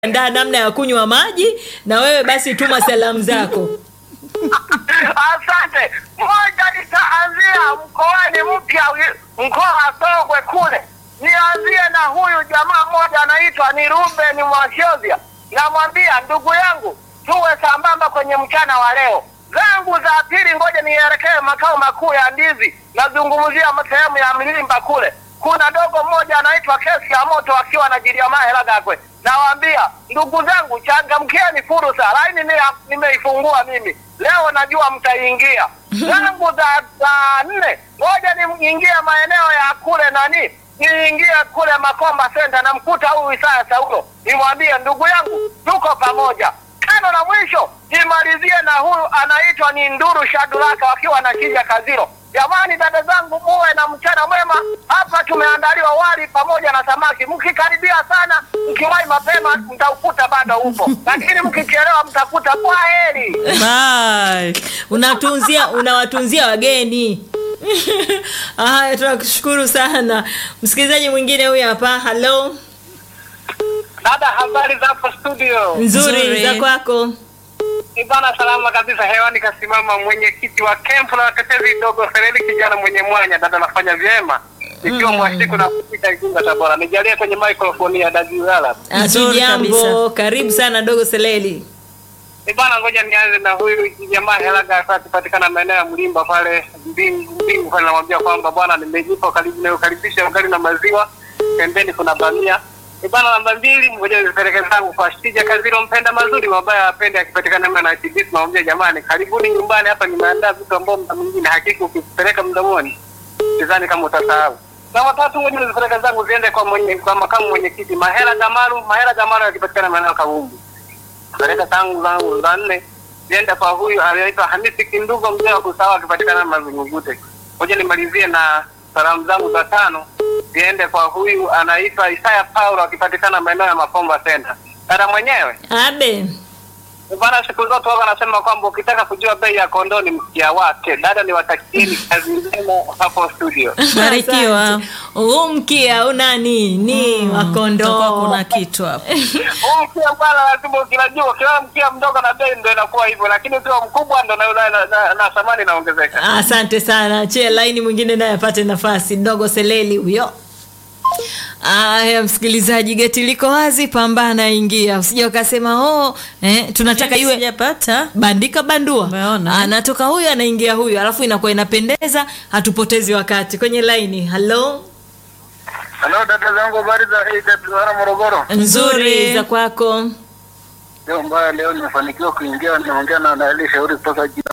ndaa namna ya kunywa maji na wewe basi tuma salamu zako Asante. Moja nitaanzia mkoani mpya wi- mkoa wa Songwe kule, nianzie na huyu jamaa mmoja anaitwa ni Ruben Mwashozia. Namwambia ndugu yangu, tuwe sambamba kwenye mchana wa leo. Zangu za pili, ngoja nielekee makao makuu ya ndizi, nazungumzia sehemu ya Mlimba kule. Kuna dogo mmoja anaitwa Kesi ya Moto akiwa na Jiliamaa Helagakwe. Nawaambia ndugu zangu, changamkieni fursa, laini ni- nimeifungua mimi leo, najua mtaingia. Zangu za za nne, ngoja niingie maeneo ya kule nani, niingie kule Makomba Center, namkuta huyu Isaya Saulo, nimwambie ndugu yangu, tuko pamoja. Tano na mwisho nimalizie na huyu anaitwa ni Nduru Shadulaka wakiwa na Kija Kaziro. Jamani, dada zangu, muwe na mchana mwema. Hapa tumeandaliwa wali pamoja na samaki. Mkikaribia sana, mkiwahi mapema mtaukuta bado upo, lakini mkichelewa mtakuta kwa heri. Bye. unatunzia unawatunzia wageni haya tunakushukuru sana msikilizaji mwingine huyu hapa halo Dada, habari za hapo studio? nzuri, Nzuri. za kwako Ni bana, salama kabisa. Hewani kasimama mwenyekiti wa kempu na watetezi dogo Sereli, kijana mwenye mwanya. Dada, nafanya vyema ikiwa mwashiku na kufika Igunga Tabora. Nijalie kwenye microphone ya Dajiwala. Nzuri hatujambo kabisa. karibu sana dogo seleli Ni bana, ngoja nianze na huyu jamaa Helaga akipatikana maeneo ya Mlimba pale Mbingu Mbingu pale, namwambia kwamba bwana, nimejipa karibu na ukaribisha ugali na maziwa, pembeni kuna bamia. Ni bana, namba mbili, ngoja nipeleke zangu kwa Shija Kaziro, mpenda mazuri mabaya apende, akipatikana maeneo ya TBC, namwambia jamani, karibuni nyumbani, hapa nimeandaa vitu ambao mda mwingine hakika ukipeleka mdomoni sidhani kama utasahau. Na watatu ngoja nizipeleke zangu ziende kwa mwenye, kwa makamu mwenyekiti Mahela Jamalu, Mahela Jamalu akipatikana maeneo ya Kavumbi peleka tangu zangu za nne zienda kwa huyu anaitwa Hamisi Kindugo, mzee wa kusawa akipatikana Mazungugute. Ngoja nimalizie na salamu zangu za tano ziende kwa huyu anaitwa Isaya Paulo akipatikana maeneo ya Makomba Center. Dada mwenyewe abe bana, siku zote wao wanasema kwamba ukitaka kujua bei ya kondoo ni mkia wake. Dada, niwatakieni kazi njema hapo studio. Barikiwa. Asante. huu mkia unani ni Kutakuwa wakondoo kuna kitu hapo. Huu mkia bwana, lazima ukilajua, ukiwa mkia mdogo na bei ndo inakuwa hivyo, lakini ukiwa mkubwa ndo na, na, na, na, na thamani inaongezeka. asante sana chie laini mwingine naye apate nafasi dogo seleli huyo aya msikilizaji geti liko wazi pambana ingia usija ukasema oh, eh, tunataka iwe Sijapata. bandika bandua Umeona? anatoka huyu anaingia huyu alafu inakuwa inapendeza hatupotezi wakati kwenye laini halo Halo dada zangu, habari za AWR Morogoro? nzuri Nzuri. za kwako Leo mbaya, leo nimefanikiwa kuingia, naongea na Naeli Shauri kutoka jina